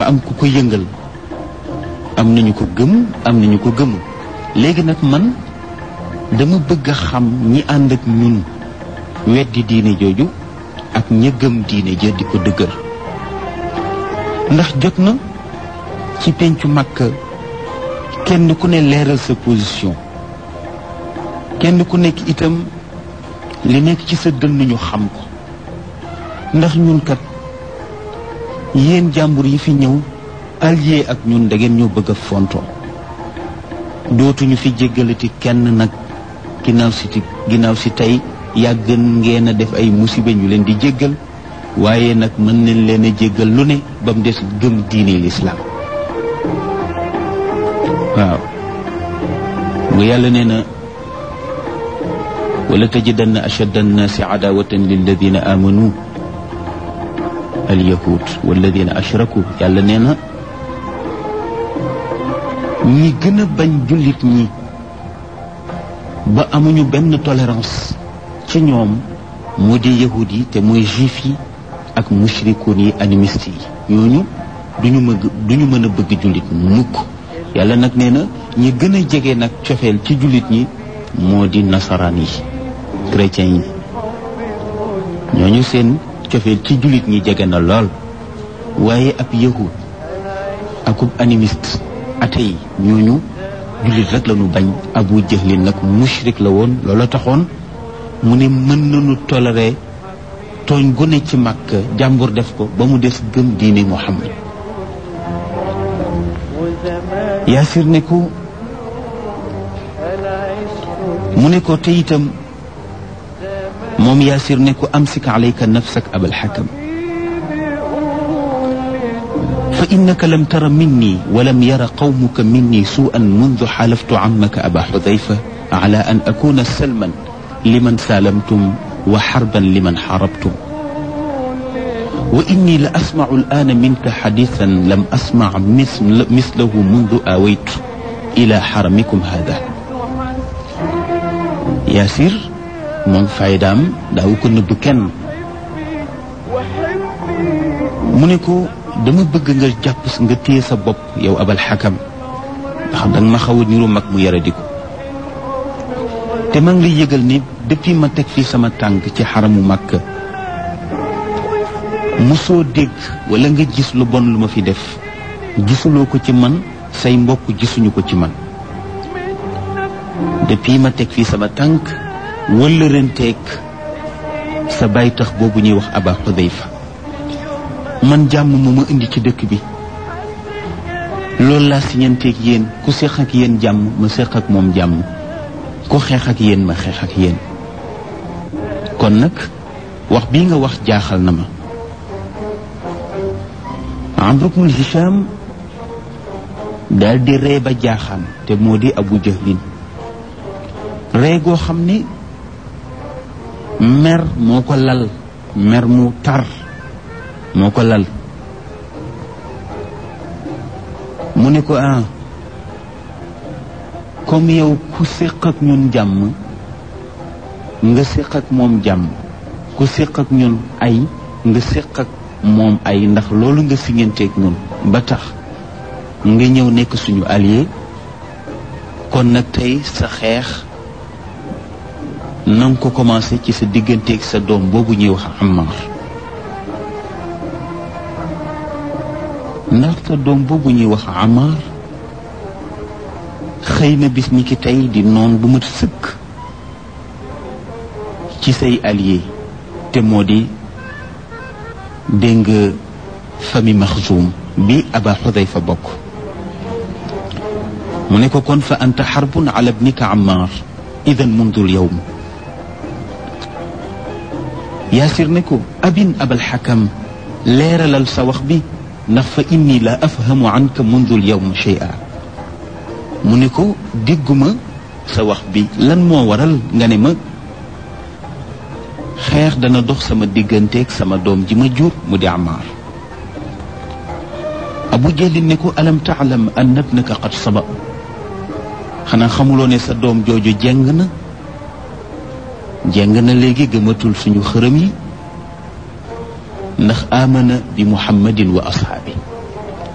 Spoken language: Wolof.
dafa am ku ko yëngal am nañu ko gëm am nañu ko gëmul léegi nag man dama bëgg a xam ñi ànd ak ñun weddi diine jooju ak ña gëm diine ja di ko dëgër ndax jot na ci pencu Makka kenn ku ne leeral sa position kenn ku nekk itam li nekk ci sa dënn ñu xam ko ndax ñun kat yéen jàmbur yi fi ñëw allié ak ñun da ngeen ñoo bëgg a fontoo dootuñu fi jéggalati kenn nag ginnaaw si ginnaaw si tey yàgg ngeen a def ay musiba ñu leen di jéggal waaye nag mën nañ leen a jéggal lu ne ba mu des gëm diine lislaam waaw nga yàlla nee na wala tajidanna ashadda annaasi adawatan lilladina amanu alyahud walladina ashraku yàlla nee na ñi gën a bañ jullit ñi ba amuñu benn tolérance ci ñoom moo di yahud yi te mooy juif yi ak mushrikoon yi animiste yi ñooñu duñu mëgg duñu mën a bëgg jullit mukk yàlla nag nee na ñi gën a jege nag cofeel ci jullit ñi moo di nasaraan yi chrétiens yi ñooñu seen cofeel ci jullit ñi jege na lool waaye ab yahud akub animiste ate yi ñooñu jullit rek la ñu bañ abu jahlin nag mushrik la woon loola taxoon mu ne mën nañu toléré tooñ gu ne ci màkk jàmbur def ko ba mu des gëm diine muhammad yaasir ne ko mu ne ko te itam moom yaasir ne ko amsik alayka nafsak abal xakam fa innaka lam tara minni walam yara qawmuka minni suu'an mundu xaalaftu ammaka aba xudayfa ala an akuna salman liman saalamtum wa xarban liman xarabtum wa inni la asmacu al'aana minka xadiisan lam asmac mislahu mundu aawaytu ila xaramikum hada yaasir moom faydaam daawu ko nëbb kenn mu ne ko dama bëgg nga jàpp nga téye sa bopp yow abal xakam ndax danga ma xaw a niru mag mu yara di ko te maa ngi lay yëgal ni depuis ma teg fii sama tànk ci xaramu Makka mosoo dégg wala nga gis lu bon lu ma fi def gisuloo ko ci man say mbokk gisuñu ko ci man depuis ma teg fii sama tànk wala renteeg sa baay tax boobu ñuy wax Aba Xudayfa man jàmm moo ma indi ci dëkk bi loolu laa siñanteeg yéen ku seq ak yéen jàmm ma seq ak moom jàmm ku xeex ak yéen ma xeex ak yéen kon nag wax bii nga wax jaaxal na ma Amr ibn Hisham daal di ree ba jaaxaan te moo di Abu Jahlin ree goo xam ni mer moo ko lal mer mu tar moo ko lal mu ne ko ah comme yow ku séq ak ñun jàmm nga séq ak moom jàmm ku séq ak ñun ay nga séq ak moom ay ndax loolu nga siñanteeg ñun ba tax nga ñëw nekk suñu allié kon nag tey sa xeex na nga ko commencé ci sa digganteeg sa doom boobu ñuy wax Ammar ndax sa doom boobu ñuy wax Ammar xëy na bis ñi ki tey di noon bu mat sëkk ci say allié te moo di dégg nga famille Maxzum bi Aba Xudayfa bokk mu ne ko kon fa anta xarbun ala bnika Ammar idan mundu lyawm yaasir ne ko abin abal xakam leeralal sa wax bi ndax fa inni la afhamu anka mundu lyawm shay'a mu ne ko dégguma sa wax bi lan moo waral nga ne ma xeex dana dox sama digganteeg sama doom ji ma jur mu di Ammaar Abu Jahlin ne ko alam taalam anna ibnaka qad saba xanaa xamuloo ne sa doom jooju jeng na jeng na léegi gëmatul suñu xërëm yi ndax amana bi muhammadin wa ashaabi